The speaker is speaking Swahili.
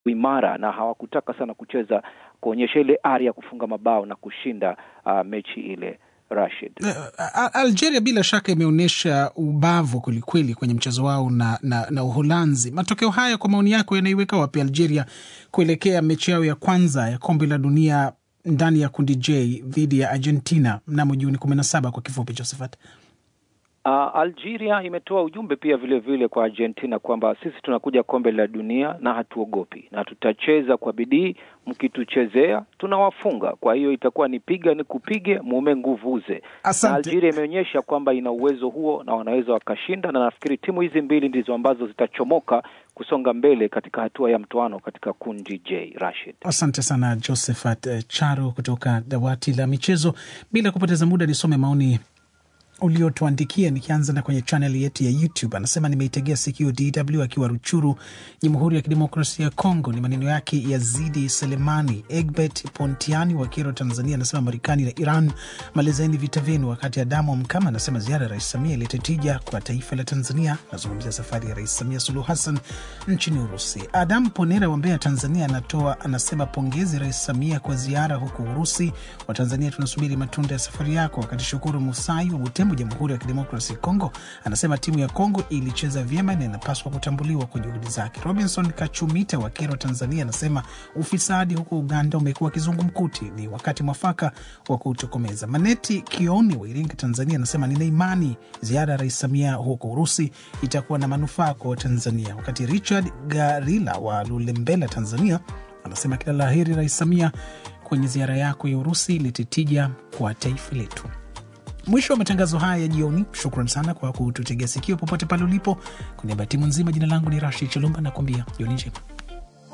imara na hawakutaka sana kucheza kuonyesha ile ari ya kufunga mabao na kushinda uh, mechi ile Rashid. Uh, Algeria bila shaka imeonyesha ubavu kwelikweli kwenye mchezo wao na, na, na Uholanzi. Matokeo haya kwa maoni yako yanaiweka wapi Algeria kuelekea mechi yao ya kwanza ya kombe la dunia ndani ya kundi J dhidi ya Argentina mnamo Juni kumi na saba kwa kifupi, Josephat? Uh, Algeria imetoa ujumbe pia vile vile kwa Argentina kwamba sisi tunakuja kombe la dunia na hatuogopi na tutacheza kwa bidii, mkituchezea tunawafunga. Kwa hiyo itakuwa ni piga ni kupige, mume nguvuze. Na Algeria imeonyesha kwamba ina uwezo huo na wanaweza wakashinda, na nafikiri timu hizi mbili ndizo ambazo zitachomoka kusonga mbele katika hatua ya mtoano katika kundi J. Rashid, asante sana Josephat Charo kutoka dawati la michezo. Bila kupoteza muda, nisome maoni uliotuandikia nikianza na kwenye chaneli yetu ya YouTube. Anasema nimeitegea sikio DW akiwa Ruchuru, Jamhuri ya Kidemokrasia ya Kongo. Ni maneno yake Yazidi Selemani. Egbert Pontiani wa Kero, Tanzania, anasema Marekani na Iran malizeni vita vyenu. Wakati Adamu Mkama anasema ziara ya Rais Samia ilete tija kwa taifa la Tanzania. Nazungumzia safari ya Rais Samia Suluhu Hassan nchini Urusi. Adamu Ponera wa Mbeya, Tanzania, anatoa anasema pongezi Rais Samia kwa ziara huko Urusi. Watanzania tunasubiri matunda ya safari yako. Wakati Shukuru Musai wa Butembo, Jamhuri ya Kidemokrasi Kongo, anasema timu ya Kongo ilicheza vyema na inapaswa kutambuliwa kwa juhudi zake. Robinson Kachumita wa Kero, Tanzania, anasema ufisadi huko Uganda umekuwa kizungumkuti, ni wakati mwafaka wa kutokomeza. Maneti Kioni wa Iringa, Tanzania, anasema nina imani ziara ya Rais Samia huko Urusi itakuwa na manufaa kwa Watanzania. Wakati Richard Garila wa Lulembela, Tanzania, anasema kila la heri Rais Samia kwenye ziara yako ya Urusi, lititija kwa taifa letu. Mwisho wa matangazo haya ya jioni. Shukran sana kwa kututegea sikio popote pale ulipo. Kwa niaba ya timu nzima, jina langu ni Rashid Chalumba, nakuambia jioni njema.